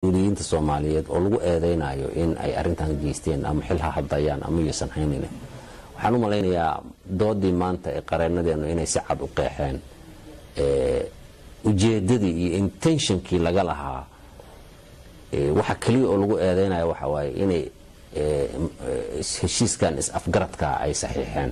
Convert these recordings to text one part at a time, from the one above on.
uliyiinta soomaaliyeed oo lagu eedeynayo in ay arintan geysteen ama xil ha hadayaan ama yuusan haynin waxaan u malaynayaa doodii maanta ee qareenadeenu inay si cad u qeexeen ujeedadii iyo intentionkii laga lahaa waxa keliya oo lagu eedeynayo waxa waaye inay heshiiskan is-afgaradka ay saxiixeen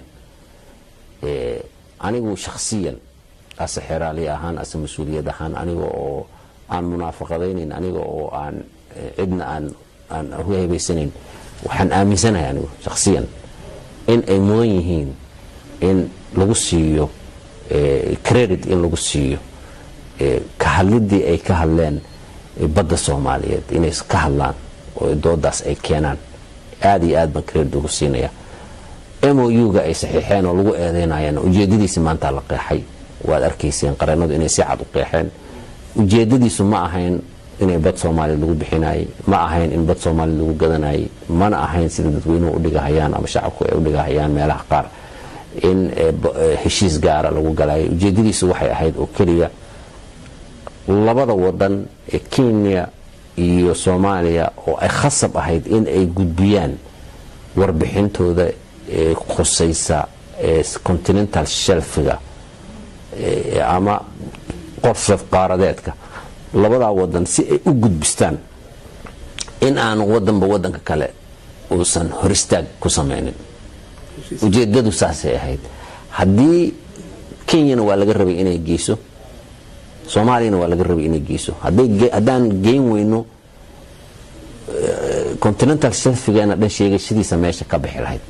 anigu shakhsiyan ase xeraali ahaan ase mas-uuliyad ahaan aniga oo aan munaafaqadaynayn aniga oo aan cidna aan aan hebaysanayn waxaan aaminsanahay anigu shakhsiyan in ay mudan yihiin in lagu siiyo credit in lagu siiyo ka hadlidii ay ka hadleen badda soomaaliyeed inay ka hadlaan oo doodaas ay keenaan aada iyo aad baan credit ugu siinaya mou-ga ay saxiixeen oo lagu eedeynayaan ujeedadiisi maanta la qeexay waad arkayseen qareenadu inay si cad u qeexeen ujeedadiisu ma ahayn inay bad soomaaliya lagu bixinayay ma ahayn in bad soomaaliya lagu gadanayay mana ahayn sida dadweynuhu udhigahayaan ama shacabku ay udhigahayaan meelaha qaar in heshiis gaara lagu galayay ujeedadiisu waxay ahayd oo keliya labada wadan ee kenya iyo soomaaliya oo ay khasab ahayd in ay gudbiyaan warbixintooda ee khusaysa continental shelfiga ama qorsaf qaaradeedka labadaa wadan si ay u gudbistaan in aanu wadanba wadanka kale uusan horistaag ku samaynin ujeedadu saasay ahayd haddii kenyana waa laga rabay inay geyso soomaaliyana waa laga rabay inay geyso haddaan geyn weyno continental shelfigeena dhan sheegashadiisa meesha ka bixi lahayd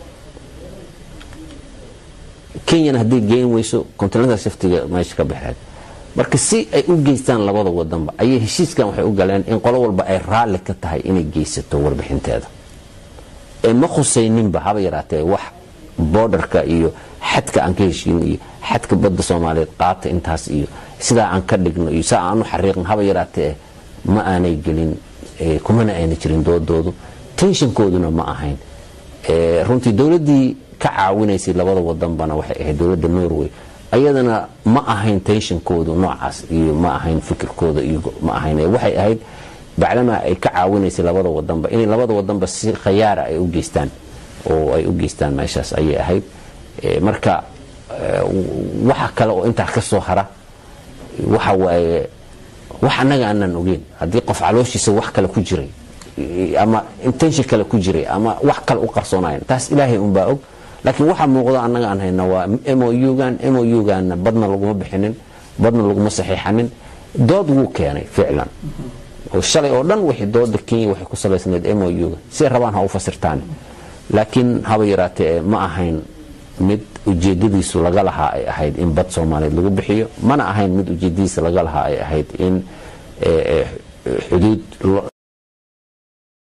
kenyana hadday geyn weyso continental shelfiga meesha ka bixi lahayd marka si ay u geystaan labada wadanba ayay heshiiskan waxay u galeen in qolo walba ay raalli ka tahay inay geysato warbixinteeda ee ma khusayninba haba yaraatee wax boodarka iyo xadka aan ka heshiin iyo xadka badda soomaaliyeed qaata intaas iyo sidaa aan ka dhigno iyo saa aan u xariiqin haba yaraatee ma aanay gelin kumana ayna jirin doodoodu tenshankooduna ma ahayn runtii dowladdii ka caawinaysay labada wadanbana waxay ahayd dowladda norway ayadana ma ahayn tenshankoodu noocaas iyo ma ahayn fikirkooda iyo ma ahayn waxay ahayd bacdamaa ay ka caawinaysay labada wadanba inay labada wadanba si khayaara ay u geystaan oo ay u geystaan meeshaas ayay ahayd marka waxa kale oo intaa ka soo hara waxa waaye wax annaga aanaan ogeyn haddii qof calooshiisa wax kale ku jiray ama intention kale ku jiray ama wax kale u qarsoonayan taas ilaahay unbaa og laakiin waxa muuqda annaga aan hayna waa mougan mouganna badna laguma bixinin badna laguma saxiixanin dood wuu keenay ficlan oo shalay oo dhan wixii dooda kenya waxay ku salaysnayd mouga siay rabaan ha u fasirtaan laakiin haba yaraatee ma ahayn mid ujeedadiisu laga lahaa ay ahayd in bad soomaaliyeed lagu bixiyo mana ahayn mid ujeedadiisa laga lahaa ay ahayd in xuduud